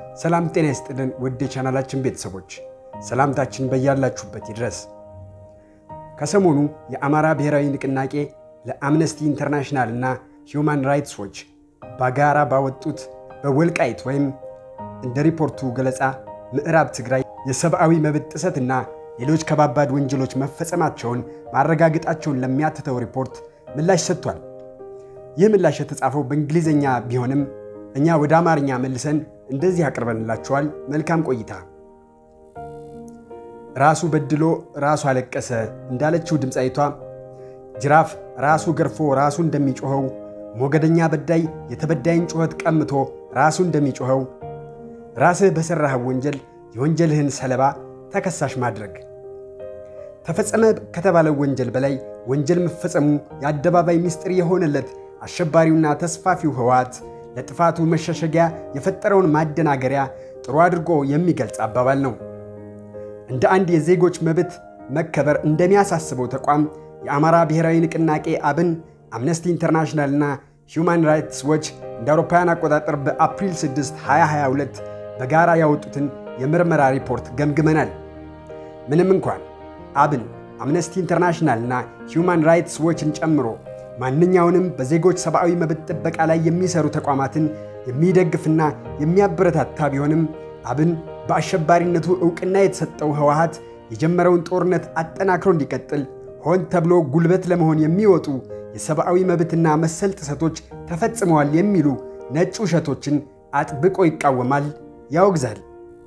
ሰላም ጤና ይስጥልን ውድ የቻናላችን ቤተሰቦች ሰላምታችን በያላችሁበት ይድረስ። ከሰሞኑ የአማራ ብሔራዊ ንቅናቄ ለአምነስቲ ኢንተርናሽናል እና ሂውማን ራይትስ ዎች በጋራ ባወጡት በወልቃይት ወይም እንደ ሪፖርቱ ገለጻ ምዕራብ ትግራይ የሰብአዊ መብት ጥሰትና ሌሎች ከባባድ ወንጀሎች መፈጸማቸውን ማረጋገጣቸውን ለሚያትተው ሪፖርት ምላሽ ሰጥቷል። ይህ ምላሽ የተጻፈው በእንግሊዝኛ ቢሆንም እኛ ወደ አማርኛ መልሰን እንደዚህ አቅርበንላችኋል። መልካም ቆይታ። ራሱ በድሎ ራሱ አለቀሰ እንዳለችው ድምፃዊቷ ጅራፍ ራሱ ገርፎ ራሱ እንደሚጮኸው ሞገደኛ በዳይ የተበዳይን ጩኸት ቀምቶ ራሱ እንደሚጮኸው ራስህ በሠራህ ወንጀል የወንጀልህን ሰለባ ተከሳሽ ማድረግ ተፈጸመ ከተባለው ወንጀል በላይ ወንጀል መፈጸሙ የአደባባይ ምስጢር የሆነለት አሸባሪውና ተስፋፊው ህወሓት ለጥፋቱ መሸሸጊያ የፈጠረውን ማደናገሪያ ጥሩ አድርጎ የሚገልጽ አባባል ነው። እንደ አንድ የዜጎች መብት መከበር እንደሚያሳስበው ተቋም የአማራ ብሔራዊ ንቅናቄ አብን፣ አምነስቲ ኢንተርናሽናል እና ሂውማን ራይትስ ዎች እንደ አውሮፓውያን አቆጣጠር በአፕሪል 6 2022 በጋራ ያወጡትን የምርመራ ሪፖርት ገምግመናል። ምንም እንኳን አብን፣ አምነስቲ ኢንተርናሽናል እና ሂውማን ራይትስ ዎችን ጨምሮ ማንኛውንም በዜጎች ሰብአዊ መብት ጥበቃ ላይ የሚሰሩ ተቋማትን የሚደግፍና የሚያበረታታ ቢሆንም አብን በአሸባሪነቱ ዕውቅና የተሰጠው ህወሓት የጀመረውን ጦርነት አጠናክሮ እንዲቀጥል ሆን ተብሎ ጉልበት ለመሆን የሚወጡ የሰብአዊ መብትና መሰል ጥሰቶች ተፈጽመዋል የሚሉ ነጭ ውሸቶችን አጥብቆ ይቃወማል፣ ያወግዛል።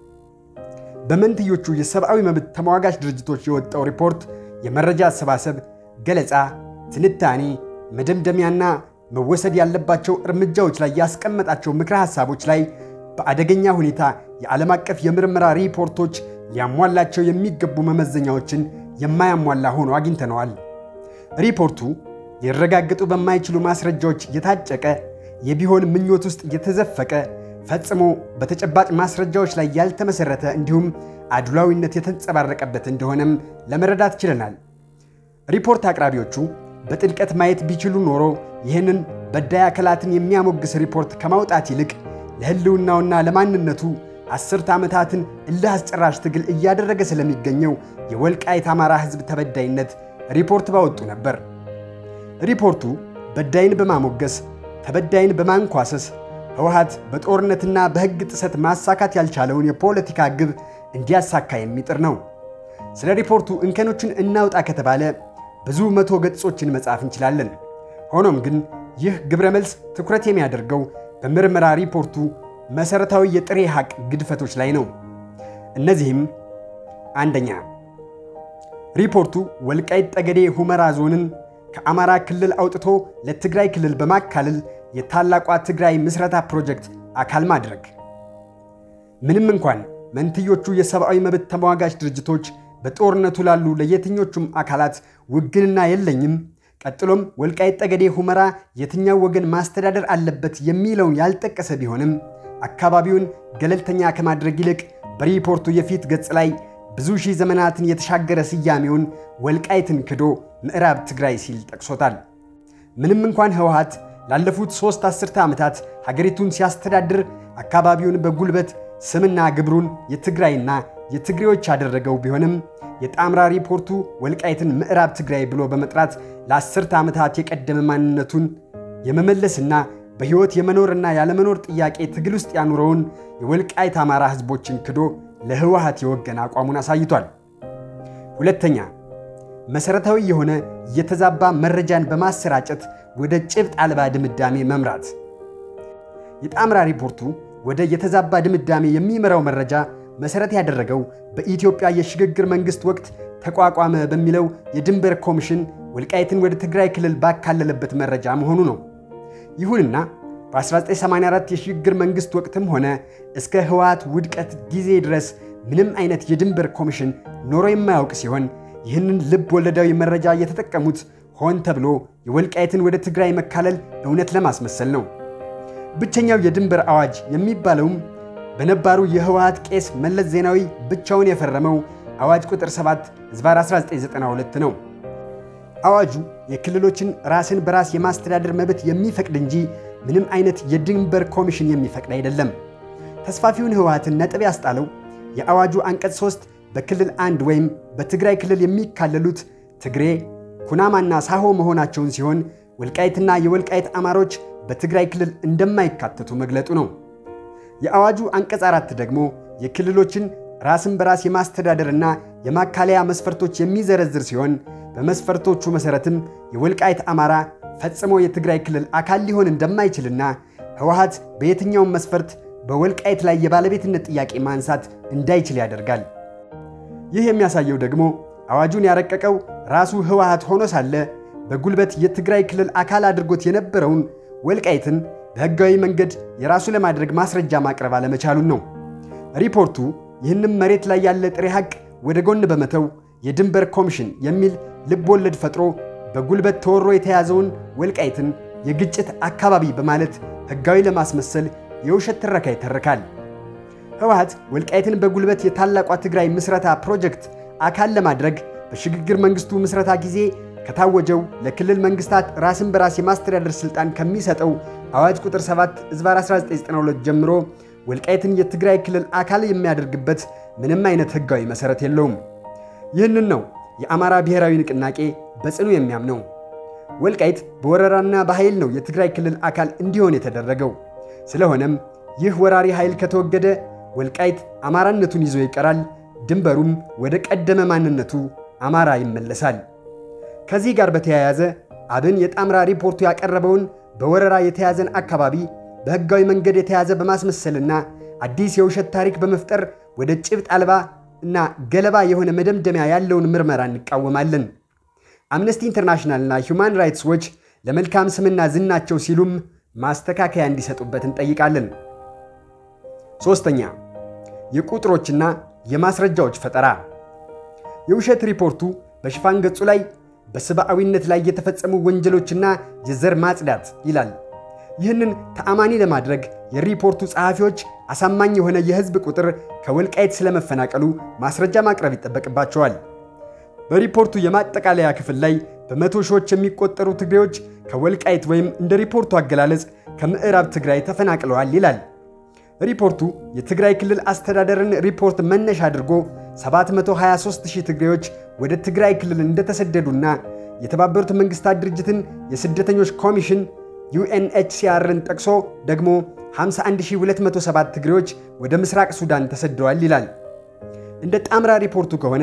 በመንትዮቹ የሰብአዊ መብት ተሟጋች ድርጅቶች የወጣው ሪፖርት የመረጃ አሰባሰብ፣ ገለጻ፣ ትንታኔ፣ መደምደሚያና መወሰድ ያለባቸው እርምጃዎች ላይ ያስቀመጣቸው ምክረ ሐሳቦች ላይ በአደገኛ ሁኔታ የዓለም አቀፍ የምርመራ ሪፖርቶች ሊያሟላቸው የሚገቡ መመዘኛዎችን የማያሟላ ሆኖ አግኝተነዋል። ሪፖርቱ ሊረጋገጡ በማይችሉ ማስረጃዎች የታጨቀ የቢሆን ምኞት ውስጥ የተዘፈቀ ፈጽሞ በተጨባጭ ማስረጃዎች ላይ ያልተመሰረተ እንዲሁም አድሏዊነት የተንጸባረቀበት እንደሆነም ለመረዳት ችለናል። ሪፖርት አቅራቢዎቹ በጥልቀት ማየት ቢችሉ ኖሮ ይህንን በዳይ አካላትን የሚያሞግስ ሪፖርት ከማውጣት ይልቅ ለሕልውናውና ለማንነቱ አስርተ ዓመታትን እልህ አስጨራሽ ትግል እያደረገ ስለሚገኘው የወልቃይት አማራ ሕዝብ ተበዳይነት ሪፖርት ባወጡ ነበር። ሪፖርቱ በዳይን በማሞገስ ተበዳይን በማንኳሰስ ህወሓት በጦርነትና በሕግ ጥሰት ማሳካት ያልቻለውን የፖለቲካ ግብ እንዲያሳካ የሚጥር ነው። ስለ ሪፖርቱ እንከኖችን እናውጣ ከተባለ ብዙ መቶ ገጾችን መጻፍ እንችላለን። ሆኖም ግን ይህ ግብረ መልስ ትኩረት የሚያደርገው በምርመራ ሪፖርቱ መሠረታዊ የጥሬ ሐቅ ግድፈቶች ላይ ነው። እነዚህም አንደኛ፣ ሪፖርቱ ወልቃይት ጠገዴ ሁመራ ዞንን ከአማራ ክልል አውጥቶ ለትግራይ ክልል በማካለል የታላቋ ትግራይ ምስረታ ፕሮጀክት አካል ማድረግ። ምንም እንኳን መንትዮቹ የሰብአዊ መብት ተሟጋች ድርጅቶች በጦርነቱ ላሉ ለየትኞቹም አካላት ውግንና የለኝም፣ ቀጥሎም ወልቃይት ጠገዴ ሁመራ የትኛው ወገን ማስተዳደር አለበት የሚለውን ያልጠቀሰ ቢሆንም አካባቢውን ገለልተኛ ከማድረግ ይልቅ በሪፖርቱ የፊት ገጽ ላይ ብዙ ሺህ ዘመናትን የተሻገረ ስያሜውን ወልቃይትን ክዶ ምዕራብ ትግራይ ሲል ጠቅሶታል። ምንም እንኳን ህወሓት ላለፉት ሦስት አስርተ ዓመታት ሀገሪቱን ሲያስተዳድር አካባቢውን በጉልበት ስምና ግብሩን የትግራይና የትግሬዎች ያደረገው ቢሆንም የጣምራ ሪፖርቱ ወልቃይትን ምዕራብ ትግራይ ብሎ በመጥራት ለአስርተ ዓመታት የቀደመ ማንነቱን የመመለስና በሕይወት የመኖርና ያለመኖር ጥያቄ ትግል ውስጥ ያኑረውን የወልቃይት አማራ ሕዝቦችን ክዶ ለህወሓት የወገነ አቋሙን አሳይቷል። ሁለተኛ መሠረታዊ የሆነ የተዛባ መረጃን በማሰራጨት ወደ ጭብጥ አልባ ድምዳሜ መምራት። የጣምራ ሪፖርቱ ወደ የተዛባ ድምዳሜ የሚመራው መረጃ መሠረት ያደረገው በኢትዮጵያ የሽግግር መንግሥት ወቅት ተቋቋመ በሚለው የድንበር ኮሚሽን ወልቃይትን ወደ ትግራይ ክልል ባካለለበት መረጃ መሆኑ ነው። ይሁንና በ1984 የሽግግር መንግሥት ወቅትም ሆነ እስከ ህወሓት ውድቀት ጊዜ ድረስ ምንም አይነት የድንበር ኮሚሽን ኖሮ የማያውቅ ሲሆን ይህንን ልብ ወለዳዊ መረጃ የተጠቀሙት ሆን ተብሎ የወልቃይትን ወደ ትግራይ መካለል እውነት ለማስመሰል ነው። ብቸኛው የድንበር አዋጅ የሚባለውም በነባሩ የህወሓት ቄስ መለስ ዜናዊ ብቻውን የፈረመው አዋጅ ቁጥር 7 ዝባር 1992 ነው። አዋጁ የክልሎችን ራስን በራስ የማስተዳደር መብት የሚፈቅድ እንጂ ምንም አይነት የድንበር ኮሚሽን የሚፈቅድ አይደለም። ተስፋፊውን ህወሓትን ነጥብ ያስጣለው የአዋጁ አንቀጽ 3 በክልል አንድ ወይም በትግራይ ክልል የሚካለሉት ትግሬ፣ ኩናማና ሳሆ መሆናቸውን ሲሆን ወልቃይትና የወልቃይት አማሮች በትግራይ ክልል እንደማይካተቱ መግለጡ ነው። የአዋጁ አንቀጽ አራት ደግሞ የክልሎችን ራስን በራስ የማስተዳደርና የማካለያ መስፈርቶች የሚዘረዝር ሲሆን በመስፈርቶቹ መሠረትም የወልቃይት አማራ ፈጽሞ የትግራይ ክልል አካል ሊሆን እንደማይችልና ህወሓት በየትኛውም መስፈርት በወልቃይት ላይ የባለቤትነት ጥያቄ ማንሳት እንዳይችል ያደርጋል። ይህ የሚያሳየው ደግሞ አዋጁን ያረቀቀው ራሱ ህወሓት ሆኖ ሳለ በጉልበት የትግራይ ክልል አካል አድርጎት የነበረውን ወልቃይትን በህጋዊ መንገድ የራሱ ለማድረግ ማስረጃ ማቅረብ አለመቻሉን ነው። ሪፖርቱ ይህንም መሬት ላይ ያለ ጥሬ ሐቅ ወደ ጎን በመተው የድንበር ኮሚሽን የሚል ልብ ወለድ ፈጥሮ በጉልበት ተወሮ የተያዘውን ወልቃይትን የግጭት አካባቢ በማለት ህጋዊ ለማስመሰል የውሸት ትረካ ይተርካል። ህወሓት ወልቃይትን በጉልበት የታላቋ ትግራይ ምስረታ ፕሮጀክት አካል ለማድረግ በሽግግር መንግስቱ ምስረታ ጊዜ ከታወጀው ለክልል መንግስታት ራስን በራስ የማስተዳደር ስልጣን ከሚሰጠው አዋጅ ቁጥር 7 ዝባር 1992 ጀምሮ ወልቃይትን የትግራይ ክልል አካል የሚያደርግበት ምንም አይነት ህጋዊ መሰረት የለውም። ይህንን ነው የአማራ ብሔራዊ ንቅናቄ በጽኑ የሚያምነው። ወልቃይት በወረራና በኃይል ነው የትግራይ ክልል አካል እንዲሆን የተደረገው። ስለሆነም ይህ ወራሪ ኃይል ከተወገደ ወልቃይት አማራነቱን ይዞ ይቀራል፣ ድንበሩም ወደ ቀደመ ማንነቱ አማራ ይመለሳል። ከዚህ ጋር በተያያዘ አብን የጣምራ ሪፖርቱ ያቀረበውን በወረራ የተያዘን አካባቢ በህጋዊ መንገድ የተያዘ በማስመሰልና አዲስ የውሸት ታሪክ በመፍጠር ወደ ጭብጥ አልባ እና ገለባ የሆነ መደምደሚያ ያለውን ምርመራ እንቃወማለን። አምነስቲ ኢንተርናሽናልና ሁማን ራይትስ ዎች ለመልካም ስምና ዝናቸው ሲሉም ማስተካከያ እንዲሰጡበት እንጠይቃለን። ሶስተኛ የቁጥሮችና የማስረጃዎች ፈጠራ። የውሸት ሪፖርቱ በሽፋን ገጹ ላይ በሰብአዊነት ላይ የተፈጸሙ ወንጀሎችና የዘር ማጽዳት ይላል። ይህንን ተአማኒ ለማድረግ የሪፖርቱ ጸሐፊዎች አሳማኝ የሆነ የህዝብ ቁጥር ከወልቃይት ስለመፈናቀሉ ማስረጃ ማቅረብ ይጠበቅባቸዋል። በሪፖርቱ የማጠቃለያ ክፍል ላይ በመቶ ሺዎች የሚቆጠሩ ትግሬዎች ከወልቃይት ወይም እንደ ሪፖርቱ አገላለጽ ከምዕራብ ትግራይ ተፈናቅለዋል ይላል። ሪፖርቱ የትግራይ ክልል አስተዳደርን ሪፖርት መነሻ አድርጎ 723000 ትግሬዎች ወደ ትግራይ ክልል እንደተሰደዱና የተባበሩት መንግስታት ድርጅትን የስደተኞች ኮሚሽን ዩኤንኤችሲአርን ጠቅሶ ደግሞ 51207 ትግሬዎች ወደ ምስራቅ ሱዳን ተሰደዋል ይላል። እንደ ጣምራ ሪፖርቱ ከሆነ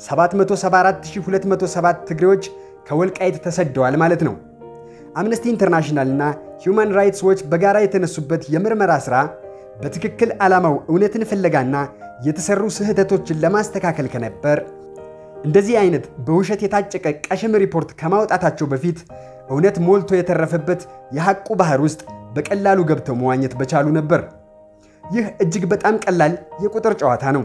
774207 ትግሬዎች ከወልቃይት ተሰደዋል ማለት ነው። አምነስቲ ኢንተርናሽናል እና ሂውማን ራይትስ ዎች በጋራ የተነሱበት የምርመራ ሥራ በትክክል ዓላማው እውነትን ፍለጋና የተሰሩ ስህተቶችን ለማስተካከል ከነበር እንደዚህ አይነት በውሸት የታጨቀ ቀሽም ሪፖርት ከማውጣታቸው በፊት እውነት ሞልቶ የተረፈበት የሐቁ ባህር ውስጥ በቀላሉ ገብተው መዋኘት በቻሉ ነበር። ይህ እጅግ በጣም ቀላል የቁጥር ጨዋታ ነው።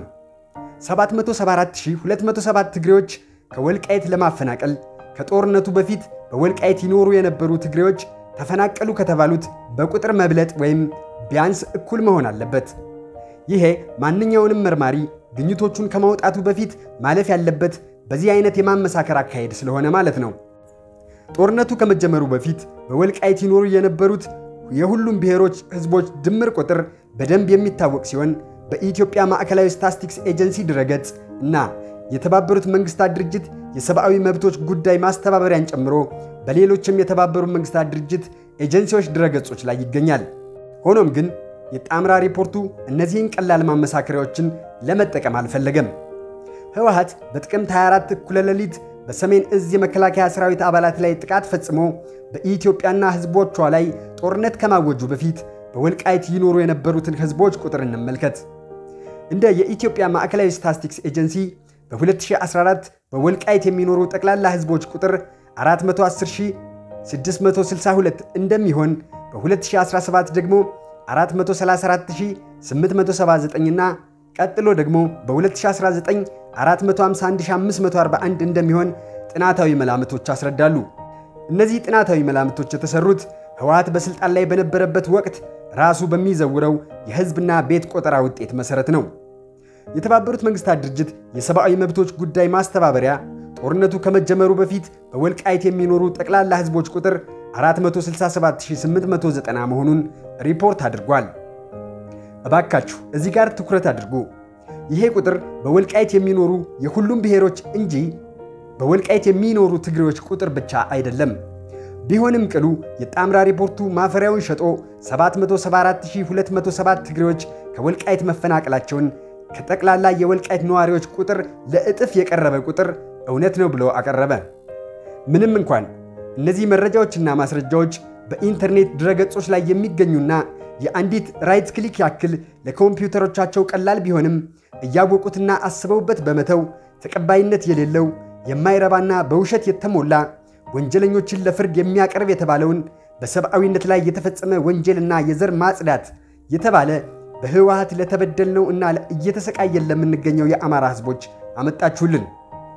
774207 ትግሬዎች ከወልቃይት ለማፈናቀል ከጦርነቱ በፊት በወልቃይት ይኖሩ የነበሩ ትግሬዎች ተፈናቀሉ ከተባሉት በቁጥር መብለጥ ወይም ቢያንስ እኩል መሆን አለበት። ይሄ ማንኛውንም መርማሪ ግኝቶቹን ከማውጣቱ በፊት ማለፍ ያለበት በዚህ አይነት የማመሳከር አካሄድ ስለሆነ ማለት ነው። ጦርነቱ ከመጀመሩ በፊት በወልቃይት ይኖሩ የነበሩት የሁሉም ብሔሮች ሕዝቦች ድምር ቁጥር በደንብ የሚታወቅ ሲሆን በኢትዮጵያ ማዕከላዊ ስታቲስቲክስ ኤጀንሲ ድረገጽ እና የተባበሩት መንግስታት ድርጅት የሰብአዊ መብቶች ጉዳይ ማስተባበሪያን ጨምሮ በሌሎችም የተባበሩት መንግስታት ድርጅት ኤጀንሲዎች ድረገጾች ላይ ይገኛል። ሆኖም ግን የጣምራ ሪፖርቱ እነዚህን ቀላል ማመሳከሪያዎችን ለመጠቀም አልፈለገም። ህወሓት በጥቅምት 24 እኩለ ሌሊት በሰሜን እዝ የመከላከያ ሰራዊት አባላት ላይ ጥቃት ፈጽሞ በኢትዮጵያና ህዝቦቿ ላይ ጦርነት ከማወጁ በፊት በወልቃይት ይኖሩ የነበሩትን ህዝቦች ቁጥር እንመልከት። እንደ የኢትዮጵያ ማዕከላዊ ስታቲስቲክስ ኤጀንሲ በ2014 በወልቃይት የሚኖሩ ጠቅላላ ህዝቦች ቁጥር 410662 እንደሚሆን በ2017 ደግሞ 434879 እና ቀጥሎ ደግሞ በ2019 451541 እንደሚሆን ጥናታዊ መላምቶች ያስረዳሉ። እነዚህ ጥናታዊ መላምቶች የተሰሩት ህወሓት በስልጣን ላይ በነበረበት ወቅት ራሱ በሚዘውረው የህዝብና ቤት ቆጠራ ውጤት መሰረት ነው። የተባበሩት መንግስታት ድርጅት የሰብአዊ መብቶች ጉዳይ ማስተባበሪያ ጦርነቱ ከመጀመሩ በፊት በወልቃይት የሚኖሩ ጠቅላላ ህዝቦች ቁጥር 467890 መሆኑን ሪፖርት አድርጓል። እባካችሁ እዚህ ጋር ትኩረት አድርጉ። ይሄ ቁጥር በወልቃይት የሚኖሩ የሁሉም ብሔሮች እንጂ በወልቃይት የሚኖሩ ትግሬዎች ቁጥር ብቻ አይደለም። ቢሆንም ቅሉ የጣምራ ሪፖርቱ ማፈሪያውን ሸጦ 774207 ትግሬዎች ከወልቃይት መፈናቀላቸውን ከጠቅላላ የወልቃይት ነዋሪዎች ቁጥር ለእጥፍ የቀረበ ቁጥር እውነት ነው ብሎ አቀረበ። ምንም እንኳን እነዚህ መረጃዎችና ማስረጃዎች በኢንተርኔት ድረገጾች ላይ የሚገኙና የአንዲት ራይት ክሊክ ያክል ለኮምፒውተሮቻቸው ቀላል ቢሆንም እያወቁትና አስበውበት በመተው ተቀባይነት የሌለው የማይረባና በውሸት የተሞላ ወንጀለኞችን ለፍርድ የሚያቀርብ የተባለውን በሰብአዊነት ላይ የተፈጸመ ወንጀልና የዘር ማጽዳት የተባለ በህወሓት ለተበደልነው እና እየተሰቃየን ለምንገኘው የአማራ ህዝቦች አመጣችሁልን።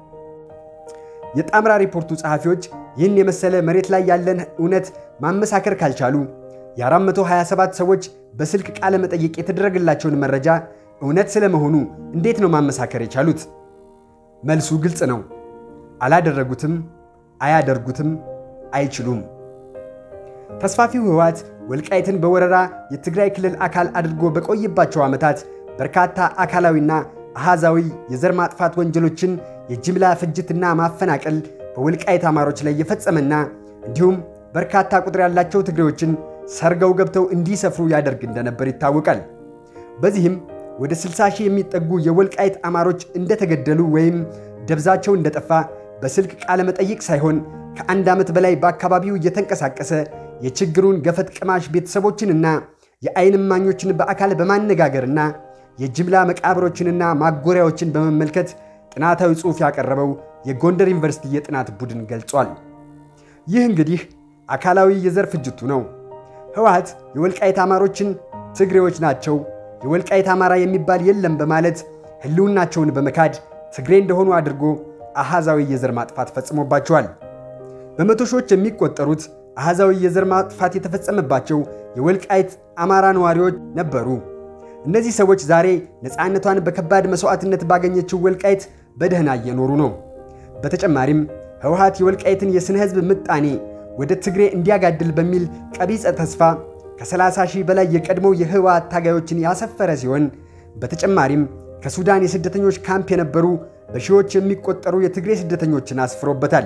የጣምራ ሪፖርቱ ጸሐፊዎች ይህን የመሰለ መሬት ላይ ያለን እውነት ማመሳከር ካልቻሉ የ427 ሰዎች በስልክ ቃለ መጠይቅ የተደረገላቸውን መረጃ እውነት ስለመሆኑ እንዴት ነው ማመሳከር የቻሉት? መልሱ ግልጽ ነው። አላደረጉትም፣ አያደርጉትም፣ አይችሉም። ተስፋፊው ህወሓት ወልቃይትን በወረራ የትግራይ ክልል አካል አድርጎ በቆየባቸው ዓመታት በርካታ አካላዊና አሃዛዊ የዘር ማጥፋት ወንጀሎችን፣ የጅምላ ፍጅትና ማፈናቀል በወልቃይት አማሮች ላይ የፈጸመና እንዲሁም በርካታ ቁጥር ያላቸው ትግሬዎችን ሰርገው ገብተው እንዲሰፍሩ ያደርግ እንደነበር ይታወቃል። በዚህም ወደ 60 ሺህ የሚጠጉ የወልቃይት አማሮች እንደተገደሉ ወይም ደብዛቸው እንደጠፋ በስልክ ቃለ መጠይቅ ሳይሆን ከአንድ ዓመት በላይ በአካባቢው እየተንቀሳቀሰ የችግሩን ገፈት ቅማሽ ቤተሰቦችንና የዓይን እማኞችን በአካል በማነጋገርና የጅምላ መቃብሮችንና ማጎሪያዎችን በመመልከት ጥናታዊ ጽሑፍ ያቀረበው የጎንደር ዩኒቨርሲቲ የጥናት ቡድን ገልጿል። ይህ እንግዲህ አካላዊ የዘር ፍጅቱ ነው። ህወሓት የወልቃይት አማሮችን ትግሬዎች ናቸው፣ የወልቃይት አማራ የሚባል የለም በማለት ህልውናቸውን በመካድ ትግሬ እንደሆኑ አድርጎ አሃዛዊ የዘር ማጥፋት ፈጽሞባቸዋል። በመቶ ሺዎች የሚቆጠሩት አሃዛዊ የዘር ማጥፋት የተፈጸመባቸው የወልቃይት አማራ ነዋሪዎች ነበሩ። እነዚህ ሰዎች ዛሬ ነፃነቷን በከባድ መስዋዕትነት ባገኘችው ወልቃይት በደህና እየኖሩ ነው። በተጨማሪም ህወሓት የወልቃይትን የስነ ህዝብ ምጣኔ ወደ ትግሬ እንዲያጋድል በሚል ቀቢጸ ተስፋ ከ30 ሺህ በላይ የቀድሞው የህወሓት ታጋዮችን ያሰፈረ ሲሆን በተጨማሪም ከሱዳን የስደተኞች ካምፕ የነበሩ በሺዎች የሚቆጠሩ የትግሬ ስደተኞችን አስፍሮበታል።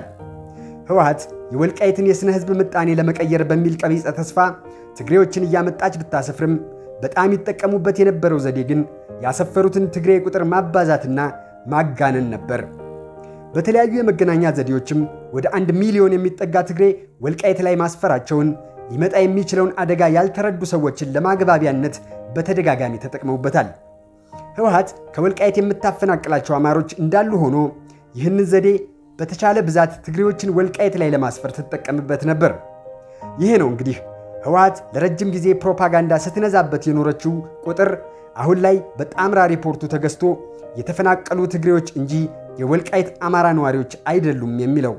ህወሓት የወልቃይትን የሥነ ህዝብ ምጣኔ ለመቀየር በሚል ቀቢጸ ተስፋ ትግሬዎችን እያመጣች ብታሰፍርም በጣም ይጠቀሙበት የነበረው ዘዴ ግን ያሰፈሩትን ትግሬ ቁጥር ማባዛትና ማጋነን ነበር። በተለያዩ የመገናኛ ዘዴዎችም ወደ አንድ ሚሊዮን የሚጠጋ ትግሬ ወልቃይት ላይ ማስፈራቸውን ሊመጣ የሚችለውን አደጋ ያልተረዱ ሰዎችን ለማግባቢያነት በተደጋጋሚ ተጠቅመውበታል። ህወሓት ከወልቃይት የምታፈናቅላቸው አማሮች እንዳሉ ሆኖ ይህንን ዘዴ በተቻለ ብዛት ትግሬዎችን ወልቃይት ላይ ለማስፈር ትጠቀምበት ነበር። ይሄ ነው እንግዲህ ህወሓት ለረጅም ጊዜ ፕሮፓጋንዳ ስትነዛበት የኖረችው ቁጥር አሁን ላይ በጣምራ ሪፖርቱ ተገዝቶ የተፈናቀሉ ትግሬዎች እንጂ የወልቃይት አማራ ነዋሪዎች አይደሉም የሚለው።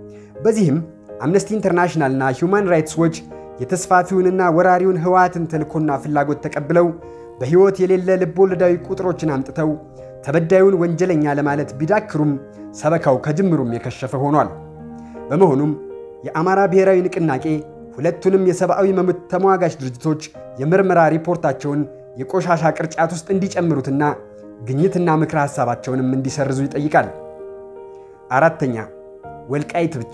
በዚህም አምነስቲ ኢንተርናሽናልና ሂውማን ራይትስ ዎች የተስፋፊውንና ወራሪውን ህወሓትን ተልእኮና ፍላጎት ተቀብለው በሕይወት የሌለ ልቦለዳዊ ቁጥሮችን አምጥተው ተበዳዩን ወንጀለኛ ለማለት ቢዳክሩም ሰበካው ከጅምሩም የከሸፈ ሆኗል። በመሆኑም የአማራ ብሔራዊ ንቅናቄ ሁለቱንም የሰብአዊ መብት ተሟጋች ድርጅቶች የምርመራ ሪፖርታቸውን የቆሻሻ ቅርጫት ውስጥ እንዲጨምሩትና ግኝትና ምክረ ሐሳባቸውንም እንዲሰርዙ ይጠይቃል። አራተኛ ወልቃይት ብቻ።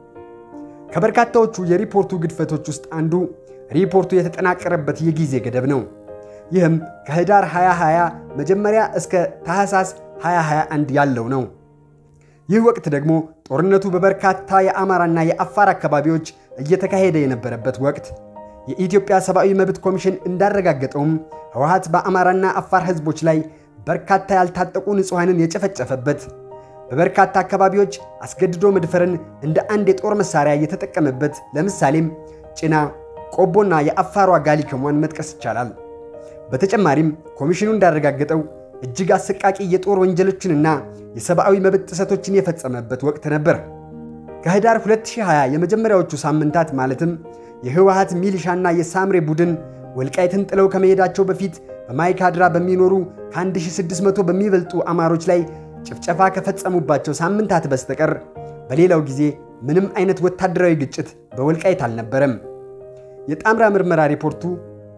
ከበርካታዎቹ የሪፖርቱ ግድፈቶች ውስጥ አንዱ ሪፖርቱ የተጠናቀረበት የጊዜ ገደብ ነው። ይህም ከህዳር 2020 መጀመሪያ እስከ ታህሳስ 2021 ያለው ነው። ይህ ወቅት ደግሞ ጦርነቱ በበርካታ የአማራና የአፋር አካባቢዎች እየተካሄደ የነበረበት ወቅት፣ የኢትዮጵያ ሰብአዊ መብት ኮሚሽን እንዳረጋገጠውም ህወሓት በአማራና አፋር ህዝቦች ላይ በርካታ ያልታጠቁ ንጹሐንን የጨፈጨፈበት፣ በበርካታ አካባቢዎች አስገድዶ መድፈርን እንደ አንድ የጦር መሳሪያ የተጠቀመበት፣ ለምሳሌም ጭና፣ ቆቦና የአፋሯ ጋሊከሟን መጥቀስ ይቻላል። በተጨማሪም ኮሚሽኑ እንዳረጋገጠው እጅግ አሰቃቂ የጦር ወንጀሎችንና የሰብአዊ መብት ጥሰቶችን የፈጸመበት ወቅት ነበር። ከህዳር 2020 የመጀመሪያዎቹ ሳምንታት ማለትም የህወሓት ሚሊሻና የሳምሬ ቡድን ወልቃይትን ጥለው ከመሄዳቸው በፊት በማይካድራ በሚኖሩ ከ1600 በሚበልጡ አማሮች ላይ ጭፍጨፋ ከፈጸሙባቸው ሳምንታት በስተቀር በሌላው ጊዜ ምንም አይነት ወታደራዊ ግጭት በወልቃይት አልነበረም። የጣምራ ምርመራ ሪፖርቱ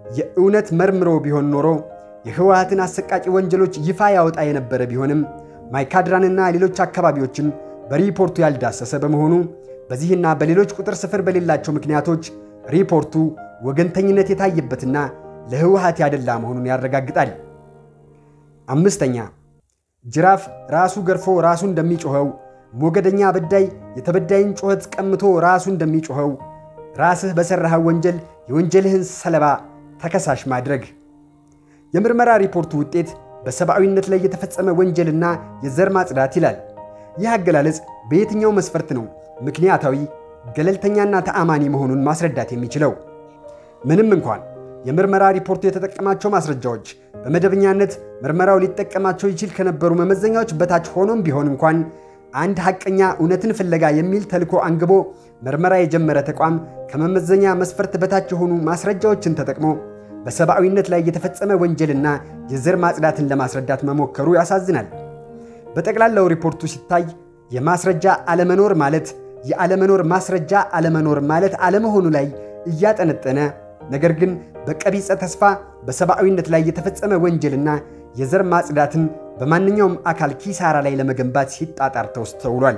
የእውነት መርምሮ ቢሆን ኖሮ የህወሓትን አሰቃቂ ወንጀሎች ይፋ ያወጣ የነበረ ቢሆንም ማይካድራንና ሌሎች አካባቢዎችን በሪፖርቱ ያልዳሰሰ በመሆኑ በዚህና በሌሎች ቁጥር ስፍር በሌላቸው ምክንያቶች ሪፖርቱ ወገንተኝነት የታየበትና ለህወሓት ያደላ መሆኑን ያረጋግጣል። አምስተኛ ጅራፍ ራሱ ገርፎ ራሱ እንደሚጮኸው ሞገደኛ አበዳይ የተበዳይን ጩኸት ቀምቶ ራሱ እንደሚጮኸው ራስህ በሠራኸው ወንጀል የወንጀልህን ሰለባ ተከሳሽ ማድረግ። የምርመራ ሪፖርቱ ውጤት በሰብአዊነት ላይ የተፈጸመ ወንጀልና የዘር ማጽዳት ይላል። ይህ አገላለጽ በየትኛው መስፈርት ነው ምክንያታዊ፣ ገለልተኛና ተአማኒ መሆኑን ማስረዳት የሚችለው? ምንም እንኳን የምርመራ ሪፖርቱ የተጠቀማቸው ማስረጃዎች በመደበኛነት ምርመራው ሊጠቀማቸው ይችል ከነበሩ መመዘኛዎች በታች ሆኖም ቢሆን እንኳን አንድ ሐቀኛ እውነትን ፍለጋ የሚል ተልዕኮ አንግቦ ምርመራ የጀመረ ተቋም ከመመዘኛ መስፈርት በታች የሆኑ ማስረጃዎችን ተጠቅሞ በሰብአዊነት ላይ የተፈጸመ ወንጀልና የዘር ማጽዳትን ለማስረዳት መሞከሩ ያሳዝናል። በጠቅላላው ሪፖርቱ ሲታይ የማስረጃ አለመኖር ማለት የአለመኖር ማስረጃ አለመኖር ማለት አለመሆኑ ላይ እያጠነጠነ ነገር ግን በቀቢጸ ተስፋ በሰብአዊነት ላይ የተፈጸመ ወንጀልና የዘር ማጽዳትን በማንኛውም አካል ኪሳራ ላይ ለመገንባት ሲጣጣር ተስተውሏል።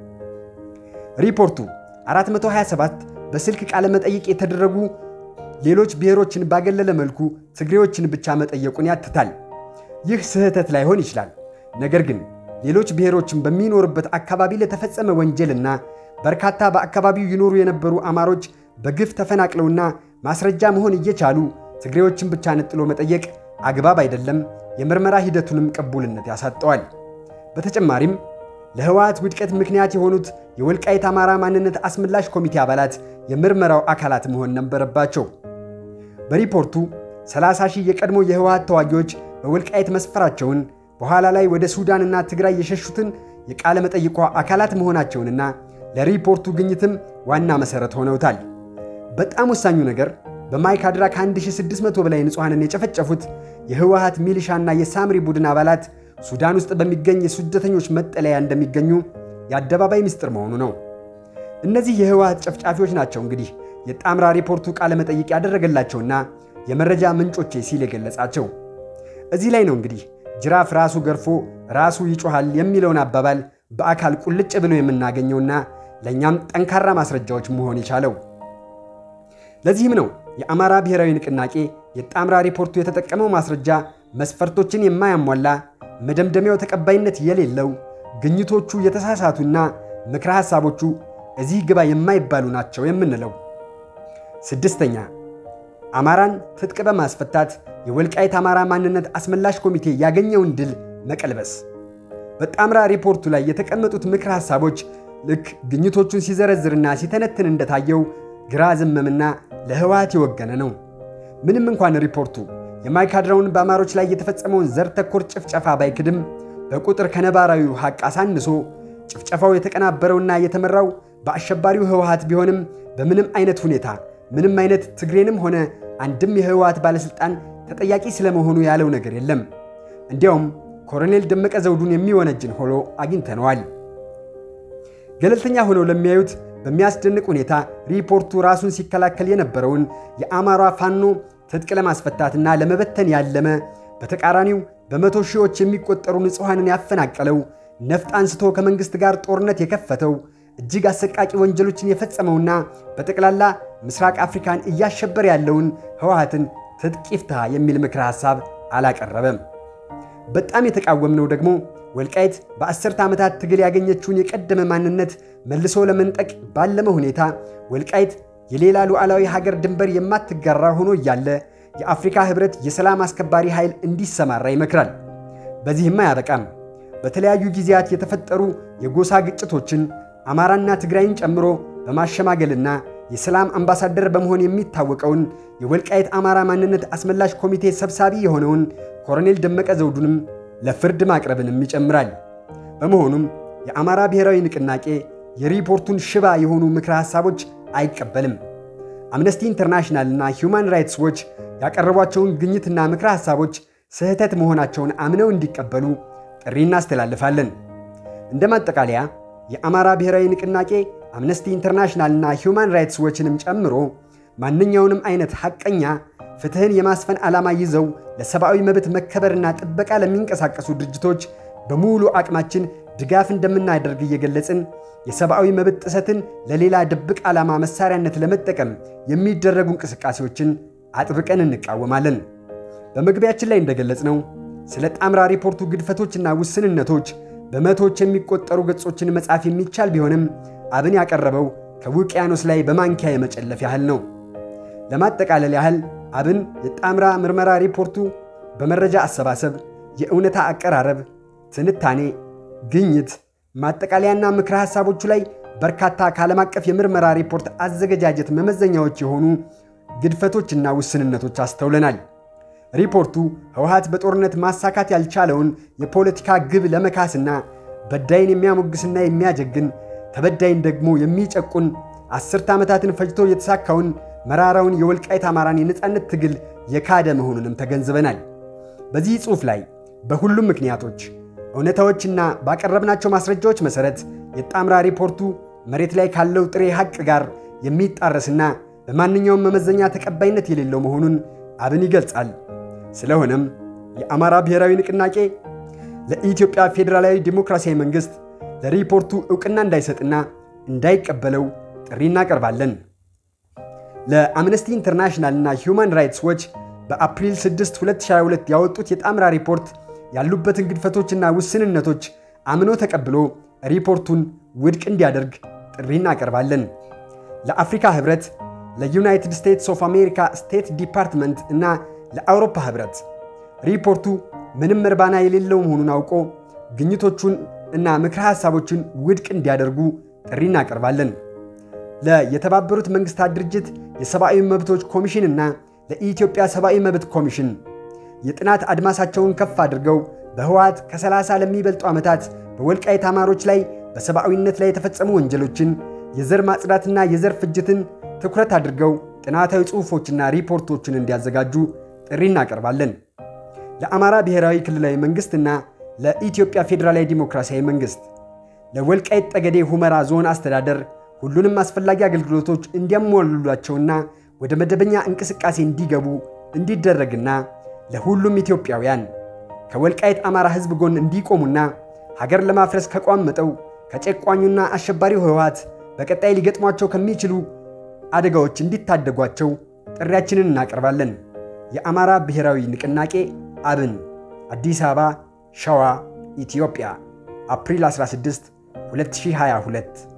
ሪፖርቱ 427 በስልክ ቃለ መጠይቅ የተደረጉ ሌሎች ብሔሮችን ባገለለ መልኩ ትግሬዎችን ብቻ መጠየቁን ያትታል። ይህ ስህተት ላይሆን ይችላል። ነገር ግን ሌሎች ብሔሮችን በሚኖርበት አካባቢ ለተፈጸመ ወንጀልና በርካታ በአካባቢው ይኖሩ የነበሩ አማሮች በግፍ ተፈናቅለውና ማስረጃ መሆን እየቻሉ ትግሬዎችን ብቻ ነጥሎ መጠየቅ አግባብ አይደለም፣ የምርመራ ሂደቱንም ቅቡልነት ያሳጠዋል። በተጨማሪም ለህወሓት ውድቀት ምክንያት የሆኑት የወልቃይት አማራ ማንነት አስመላሽ ኮሚቴ አባላት የምርመራው አካላት መሆን ነበረባቸው። በሪፖርቱ 30 ሺህ የቀድሞ የህወሓት ተዋጊዎች በወልቃይት መስፈራቸውን በኋላ ላይ ወደ ሱዳንና ትግራይ የሸሹትን የቃለ መጠይቋ አካላት መሆናቸውንና ለሪፖርቱ ግኝትም ዋና መሠረት ሆነውታል። በጣም ወሳኙ ነገር በማይካድራ ከ1600 በላይ ንጹሐንን የጨፈጨፉት የህወሓት ሚሊሻና የሳምሪ ቡድን አባላት ሱዳን ውስጥ በሚገኝ የስደተኞች መጠለያ እንደሚገኙ የአደባባይ ምስጢር መሆኑ ነው። እነዚህ የህወሓት ጨፍጫፊዎች ናቸው እንግዲህ የጣምራ ሪፖርቱ ቃለ መጠይቅ ያደረገላቸውና የመረጃ ምንጮቼ ሲል የገለጻቸው። እዚህ ላይ ነው እንግዲህ ጅራፍ ራሱ ገርፎ ራሱ ይጮሃል የሚለውን አባባል በአካል ቁልጭ ብሎ የምናገኘውና ለእኛም ጠንካራ ማስረጃዎች መሆን የቻለው። ለዚህም ነው የአማራ ብሔራዊ ንቅናቄ የጣምራ ሪፖርቱ የተጠቀመው ማስረጃ መስፈርቶችን የማያሟላ መደምደሚያው ተቀባይነት የሌለው ግኝቶቹ የተሳሳቱና ምክረ ሐሳቦቹ እዚህ ግባ የማይባሉ ናቸው የምንለው። ስድስተኛ አማራን ትጥቅ በማስፈታት የወልቃይት አማራ ማንነት አስመላሽ ኮሚቴ ያገኘውን ድል መቀልበስ። በጣምራ ሪፖርቱ ላይ የተቀመጡት ምክረ ሐሳቦች ልክ ግኝቶቹን ሲዘረዝርና ሲተነትን እንደታየው ግራ ዘመምና ለህወሓት የወገነ ነው። ምንም እንኳን ሪፖርቱ የማይካድራውን በአማሮች ላይ የተፈጸመውን ዘር ተኮር ጭፍጨፋ ባይክድም በቁጥር ከነባራዊው ሐቅ አሳንሶ ጭፍጨፋው የተቀናበረውና የተመራው በአሸባሪው ህወሓት ቢሆንም በምንም አይነት ሁኔታ ምንም አይነት ትግሬንም ሆነ አንድም የህወሓት ባለሥልጣን ተጠያቂ ስለመሆኑ ያለው ነገር የለም። እንዲያውም ኮሎኔል ደመቀ ዘውዱን የሚወነጅን ሆኖ አግኝተነዋል። ገለልተኛ ሆነው ለሚያዩት በሚያስደንቅ ሁኔታ ሪፖርቱ ራሱን ሲከላከል የነበረውን የአማራ ፋኖ ትጥቅ ለማስፈታትና ለመበተን ያለመ በተቃራኒው በመቶ ሺዎች የሚቆጠሩ ንጹሐንን ያፈናቀለው ነፍጥ አንስቶ ከመንግሥት ጋር ጦርነት የከፈተው እጅግ አሰቃቂ ወንጀሎችን የፈጸመውና በጠቅላላ ምስራቅ አፍሪካን እያሸበረ ያለውን ህወሓትን ትጥቅ ይፍታ የሚል ምክረ ሐሳብ አላቀረበም። በጣም የተቃወምነው ደግሞ ወልቃይት በአስርተ ዓመታት ትግል ያገኘችውን የቀደመ ማንነት መልሶ ለመንጠቅ ባለመ ሁኔታ ወልቃይት የሌላ ሉዓላዊ ሀገር ድንበር የማትጋራ ሆኖ እያለ የአፍሪካ ህብረት የሰላም አስከባሪ ኃይል እንዲሰማራ ይመክራል። በዚህም አያበቃም። በተለያዩ ጊዜያት የተፈጠሩ የጎሳ ግጭቶችን አማራና ትግራይን ጨምሮ በማሸማገልና የሰላም አምባሳደር በመሆን የሚታወቀውን የወልቃይት አማራ ማንነት አስመላሽ ኮሚቴ ሰብሳቢ የሆነውን ኮሎኔል ደመቀ ዘውዱንም ለፍርድ ማቅረብንም ይጨምራል። በመሆኑም የአማራ ብሔራዊ ንቅናቄ የሪፖርቱን ሽባ የሆኑ ምክረ ሐሳቦች አይቀበልም። አምነስቲ ኢንተርናሽናል እና ሂውማን ራይትስ ዎች ያቀረቧቸውን ግኝትና ምክረ ሐሳቦች ስህተት መሆናቸውን አምነው እንዲቀበሉ ጥሪ እናስተላልፋለን። እንደ ማጠቃለያ የአማራ ብሔራዊ ንቅናቄ አምነስቲ ኢንተርናሽናል እና ሂውማን ራይትስ ዎችንም ጨምሮ ማንኛውንም አይነት ሐቀኛ ፍትህን የማስፈን ዓላማ ይዘው ለሰብአዊ መብት መከበርና ጥበቃ ለሚንቀሳቀሱ ድርጅቶች በሙሉ አቅማችን ድጋፍ እንደምናደርግ እየገለጽን የሰብአዊ መብት ጥሰትን ለሌላ ድብቅ ዓላማ መሳሪያነት ለመጠቀም የሚደረጉ እንቅስቃሴዎችን አጥብቀን እንቃወማለን። በመግቢያችን ላይ እንደገለጽነው ስለ ጣምራ ሪፖርቱ ግድፈቶችና ውስንነቶች በመቶዎች የሚቆጠሩ ገጾችን መጻፍ የሚቻል ቢሆንም አብን ያቀረበው ከውቅያኖስ ላይ በማንኪያ የመጨለፍ ያህል ነው። ለማጠቃለል ያህል አብን የጣምራ ምርመራ ሪፖርቱ በመረጃ አሰባሰብ፣ የእውነታ አቀራረብ፣ ትንታኔ፣ ግኝት፣ ማጠቃለያና ምክረ ሐሳቦቹ ላይ በርካታ ከዓለም አቀፍ የምርመራ ሪፖርት አዘገጃጀት መመዘኛዎች የሆኑ ግድፈቶችና ውስንነቶች አስተውለናል። ሪፖርቱ ህወሓት በጦርነት ማሳካት ያልቻለውን የፖለቲካ ግብ ለመካስና በዳይን የሚያሞግስና የሚያጀግን ተበዳይን ደግሞ የሚጨቁን አስርተ ዓመታትን ፈጅቶ የተሳካውን መራራውን የወልቃይት አማራን የነፃነት ትግል የካደ መሆኑንም ተገንዝበናል። በዚህ ጽሑፍ ላይ በሁሉም ምክንያቶች እውነታዎችና ባቀረብናቸው ማስረጃዎች መሠረት የጣምራ ሪፖርቱ መሬት ላይ ካለው ጥሬ ሐቅ ጋር የሚጣረስና በማንኛውም መመዘኛ ተቀባይነት የሌለው መሆኑን አብን ይገልጻል። ስለሆነም የአማራ ብሔራዊ ንቅናቄ ለኢትዮጵያ ፌዴራላዊ ዲሞክራሲያዊ መንግሥት ለሪፖርቱ ዕውቅና እንዳይሰጥና እንዳይቀበለው ጥሪ እናቀርባለን። ለአምነስቲ ኢንተርናሽናል እና ሂውማን ራይትስ ዎች በአፕሪል 6 2022 ያወጡት የጣምራ ሪፖርት ያሉበትን ግድፈቶችና ውስንነቶች አምኖ ተቀብሎ ሪፖርቱን ውድቅ እንዲያደርግ ጥሪ እናቀርባለን። ለአፍሪካ ህብረት፣ ለዩናይትድ ስቴትስ ኦፍ አሜሪካ ስቴት ዲፓርትመንት እና ለአውሮፓ ህብረት ሪፖርቱ ምንም እርባና የሌለው መሆኑን አውቆ ግኝቶቹን እና ምክረ ሐሳቦችን ውድቅ እንዲያደርጉ ጥሪ እናቀርባለን። ለየተባበሩት መንግስታት ድርጅት የሰብአዊ መብቶች ኮሚሽን እና ለኢትዮጵያ ሰብአዊ መብት ኮሚሽን የጥናት አድማሳቸውን ከፍ አድርገው በህወሓት ከ30 ለሚበልጡ ዓመታት በወልቃይት አማሮች ላይ በሰብአዊነት ላይ የተፈጸሙ ወንጀሎችን፣ የዘር ማጽዳትና የዘር ፍጅትን ትኩረት አድርገው ጥናታዊ ጽሑፎችና ሪፖርቶችን እንዲያዘጋጁ ጥሪ እናቀርባለን። ለአማራ ብሔራዊ ክልላዊ መንግሥትና ለኢትዮጵያ ፌዴራላዊ ዲሞክራሲያዊ መንግሥት ለወልቃይት ጠገዴ ሁመራ ዞን አስተዳደር ሁሉንም አስፈላጊ አገልግሎቶች እንዲያሟሉላቸውና ወደ መደበኛ እንቅስቃሴ እንዲገቡ እንዲደረግና ለሁሉም ኢትዮጵያውያን ከወልቃይት አማራ ሕዝብ ጎን እንዲቆሙና ሀገር ለማፍረስ ከቋመጠው ከጨቋኙና አሸባሪው ህወሓት በቀጣይ ሊገጥሟቸው ከሚችሉ አደጋዎች እንዲታደጓቸው ጥሪያችንን እናቀርባለን። የአማራ ብሔራዊ ንቅናቄ አብን፣ አዲስ አበባ፣ ሸዋ፣ ኢትዮጵያ፣ አፕሪል 16 2022